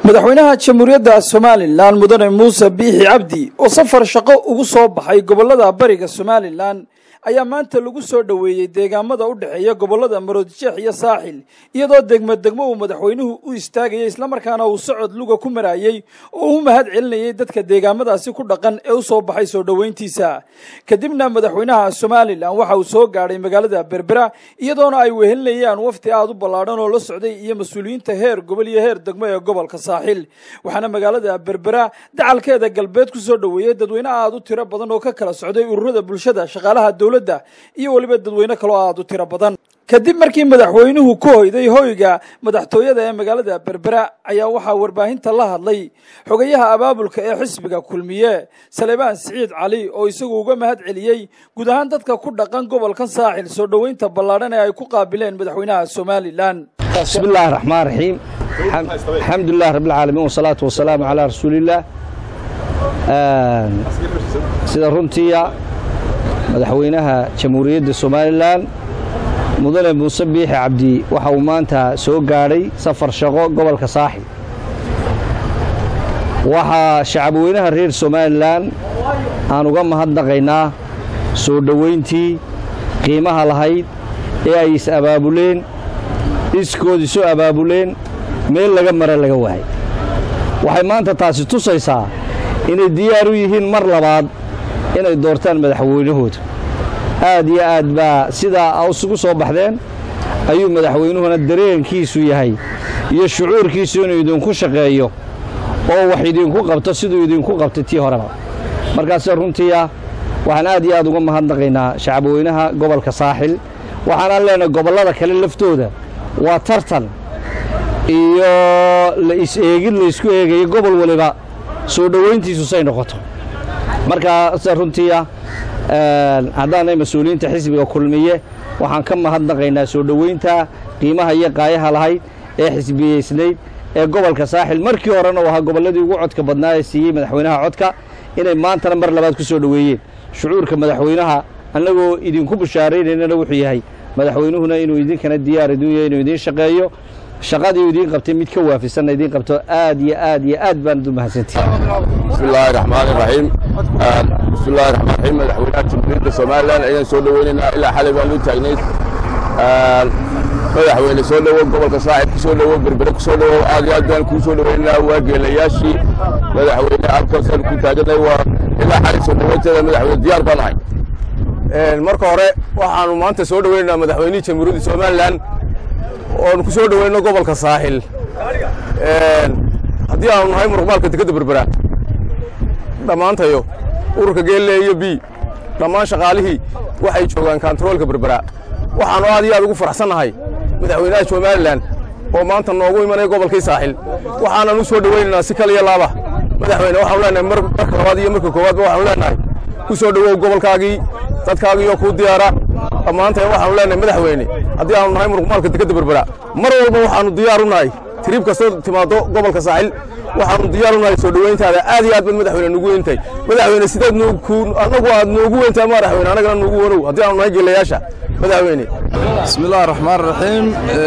madaxweynaha jamhuuriyadda somalilan mudane muuse biixi cabdi oo safar shaqo ugu soo baxay gobollada bariga somalilan ayaa maanta lagu soo dhoweeyey deegaamada u dhexeeya gobollada maroodijeex iyo saaxil iyadoo degmo degmo uu madaxweynuhu u istaagayay islamarkaana uu socod luga ku maraayey oo u mahad celinayay dadka deegaamadaasi ku dhaqan ee u soo baxay soo dhoweyntiisa kadibna madaxweynaha somalilan waxa uu soo gaadhay magaalada berbera iyadoona ay wehelinayaan wafdi aada u ballaadhan oo la socday iyo mas-uuliyiinta heer gobol iyo heer degmo ee gobolka saaxil waxaana magaalada berbera dacalkeeda galbeed ku soo dhoweeyey dadweyne aada u tiro badan oo ka kala socday ururada bulshada shaqaalaha dowladda iyo weliba dadweyne kaloo aada u tiro badan kadib markii madaxweynuhu ku hoyday hoyga madaxtooyada ee magaalada berbera ayaa waxaa warbaahinta la hadlay xogayaha abaabulka ee xisbiga kulmiye salebaan siciid cali oo isagu uga mahad celiyey guud ahaan dadka ku dhaqan gobolkan saaxil soo dhoweynta ballaadhan ee ay ku qaabileen madaxweynaha somalilan bismi illaahi raxmaan raxiim alxamdu lilah rabb alcaalamiin wasalaatu wasalaamu calaa rasuulillaah sida runtiiya madaxweynaha jamhuuriyadda somalilan mudane muuse biixi cabdi waxa uu maanta soo gaadhay safar shaqo gobolka saaxil waxaa shacabweynaha reer somalilan aan uga mahadnaqaynaa soo dhowayntii qiimaha lahayd ee ay is abaabuleen iskood isu abaabuleen meel laga mara laga waayay waxay maanta taasi tusaysaa inay diyaar u yihiin mar labaad inay doortaan madaxweynahooda aad iyo aad baa sidaa isugu soo baxdeen ayuu madaxweynuhuna dareenkiisu yahay iyo shucuurkiisu inuu idinku shaqeeyo oo wax idinku qabto siduu idinku qabtay tii horeba markaase runtiia waxaan aad iyo aad uga mahadnaqaynaa shacabweynaha gobolka saaxil waxaanaan leenahay gobollada kale laftooda waa tartan iyo la is-eegid laysku eegayo gobol waliba soo dhowayntiisu say noqoto markaase runtiia haddaanay mas-uuliyiinta xisbiga kulmiye waxaan ka mahadnaqaynaa soo dhowaynta qiimaha iyo qaayaha lahayd ee xisbiyeysnayd ee gobolka saaxil markii horena u ahaa gobolladii ugu codka badnaa ee siiyey madaxweynaha codka inay maantana mar labaad ku soo dhoweeyeen shucuurka madaxweynaha annagoo idinku bushaaraynaynana wuxuu yahay madaxweynuhuna inuu idinkana diyaar iduu yahay inuu idiin shaqeeyo shaqadii idiin qabtay mid ka waafisanna idiin qabto aad iyo aad iyo aad baanad u mahadsantihi bismi illaahi raxmaani raxiim bismi illahi raxmaan raxiim madaxweynaha jamhuuriyadda somalilan ayaan soo dhoweynaynaa ilaa xalay baan u taagnayd madaxweyne soo dhowow gobolka saaxib ku soo dhowow berbere ku soo dhowow aad iyo aad baan kuu soo dhoweynaynaa waa geelayaashii madaxweyne halkaasaan ku taaganay waa ilaa xalay soo dhoweynteeda madaxweyne diyaar baan ahay marka hore waxaanu maanta soo dhoweynaynaa madaxweynihii jamhuuriyadda somalilan oonu ku soo dhoweyno gobolka saaxil haddii aanu nahay muruqmaalka dekedda berbera dhammaantayo ururka geelle iyo b dhammaan shaqaalihii waxay joogaan kantaroolka berbera waxaannu aad iyo aad ugu faraxsannahay madaxweynaha somalilan oo maanta noogu imanaya gobolkii saaxil waxaanan u soo dhoweynaynaa si kal iyo laaba madaxweyne waxaanu leenahay marka labaad iyo marka koowaadba waxaanu leenahay ku soo dhowow gobolkaagii dadkaagiioo kuu diyaara dhammaantay waxaanu leenahay madaxweyne haddii aanu nahay muruqmaalka dekedda berbera mar walba waxaannu diyaar u nahay tiriib kastoo timaaddo gobolka saaxil waxaanu diyaar u nahay soo dhoweyntaada aad iyo aad baad madaxweyne nugu weyntahay madaxweyne sideed annagu aad noogu weyntahay madaxweyne annagana nuugu wanow haddii aanu nahay geelayaasha madaxweyne bismi illahi raxmaan raxiim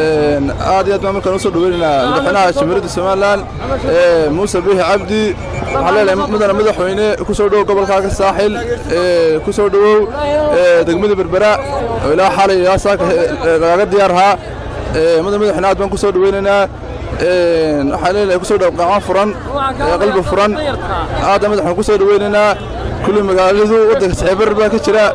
aad iyo aad baan markaan u soo dhoweynaynaa madaxweynaha jamhuuriyadda somalilan muuse biixi cabdi waxaan leenahay mudane madaxweyne ku soo dhowow gobolkaaga saaxil ku soo dhowow degmada berbera oo ilaa xalay ilaa saaka lagaga diyaarhaa mudane madaxweyne aad baan ku soo dhoweynaynaa waxaan leenahay ku soo dhow gacmo furan qalbi furan aadaan madaxweyne ku soo dhoweynaynaa kulli magaaladu waddanka sicibir baa ka jira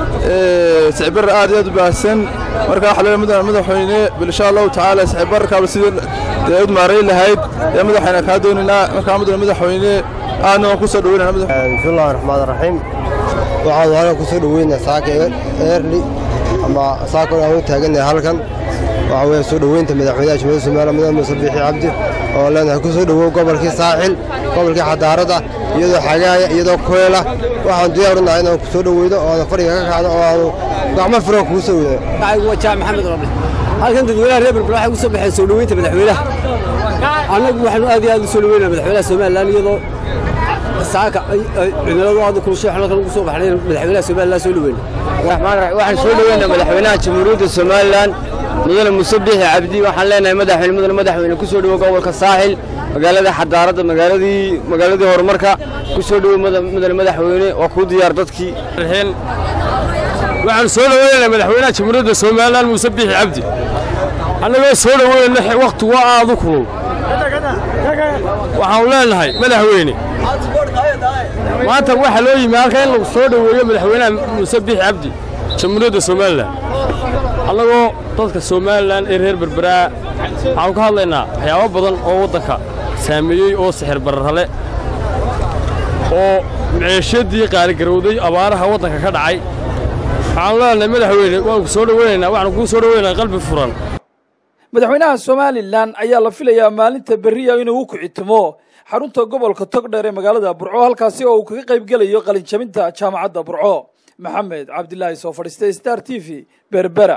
sicibir aad iyo aad u baahsan marka waxaa leeyahay mudane madaxweyne bal insha allahu tacaala sicibirkaaba sidii dee ud maarayn lahayd ee madaxweyne kaa doonaynaa markaa mudane madaxweyne aadna waan ku soo dhoweynaa bismillahi raxmaan raxiim waxaanu halkan ku soo dhoweynaa saaka eerli ama saaka aan u taagannahay halkan waxaa weeye soo dhoweynta madaxweynaha jamhuuriyadda somaliya mudane muuse biixi cabdi oo leenahay ku soo dhowow gobolkii saaxil gobolkii xadaarada iyadoo xagaaya iyadoo kuleela waxaan diyaar u nahay inaan ku soo dhoweyno oo aan fadhiga ka kacno oo aanu gacmo furan kugu soo weyno waa jaac maxamed roble halkan dadweynaha reer berbera waxay u soo baxeen soo dhoweynta madaxweynaha annagu waxaanu aad iyo aad u soo dhoweynaa madaxweynaha somalilan iyadoo saaka cimiladu aad kulushay halkan ugu soo baxnay madaxweynaha somalilan soo dhoweyna waxaan soo dhoweynaa madaxweynaha jamhuuriyadda somalilan mudane muuse biixi cabdi waxaan leenahay madaxweyne mudane madaxweyne ku soo dhowo gobolka saaxil magaaladii xadaaradda magaaladii magaaladii horumarka ku soo dhowow mudane madaxweyne waa kuu diyaar dadkii waxaanu soo dhoweynaynaa madaxweynaha jamhuuriyadda somalilan muuse biixi cabdi annagoo soo dhoweynayna wakhti waa aadu kulul waxaanu leenahay madaxweyne maanta waxaa loo yimi halka in lagu soo dhoweeyo madaxweynaha muuse biixi cabdi jamhuuriyadda somalilan annagoo dadka somalilan ee reer berberaa waxaanu ka hadlaynaa waxyaabo badan oo waddanka saameeyey oo sixir bararale oo miciishadii qaaligarowday abaaraha waddanka ka dhacay waxaanu leenahay madaxweyne waanu ku soo dhoweynaynaa waxaanu kuu soo dhoweynaynaa qalbi furan madaxweynaha somalilan ayaa la filayaa maalinta berriya inuu u kicitimo xarunta gobolka togdheer ee magaalada burco halkaasi oo uu kaga qayb gelayo qalinjabinta jaamacadda burco maxamed cabdilaahi soo fadhiistay star t v berbera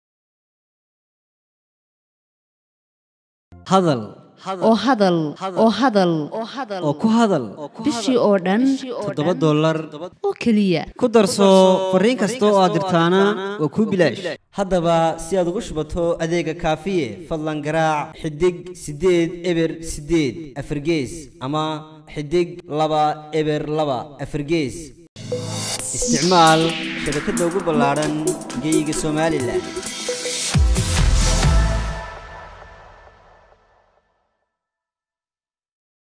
hadal oo hadal oo hadal oo ku hadal bishii oo dhan toddoba dollar oo keliya ku darso fariin kasta oo aad dirtaana waa kuu bilaash haddaba si aad ugu shubato adeega kaafiye fadlan garaac xidig siddeed eber siddeed afargees ama xidig laba eber laba afargees isticmaal shabakadda ugu ballaadhan geeyiga somalilan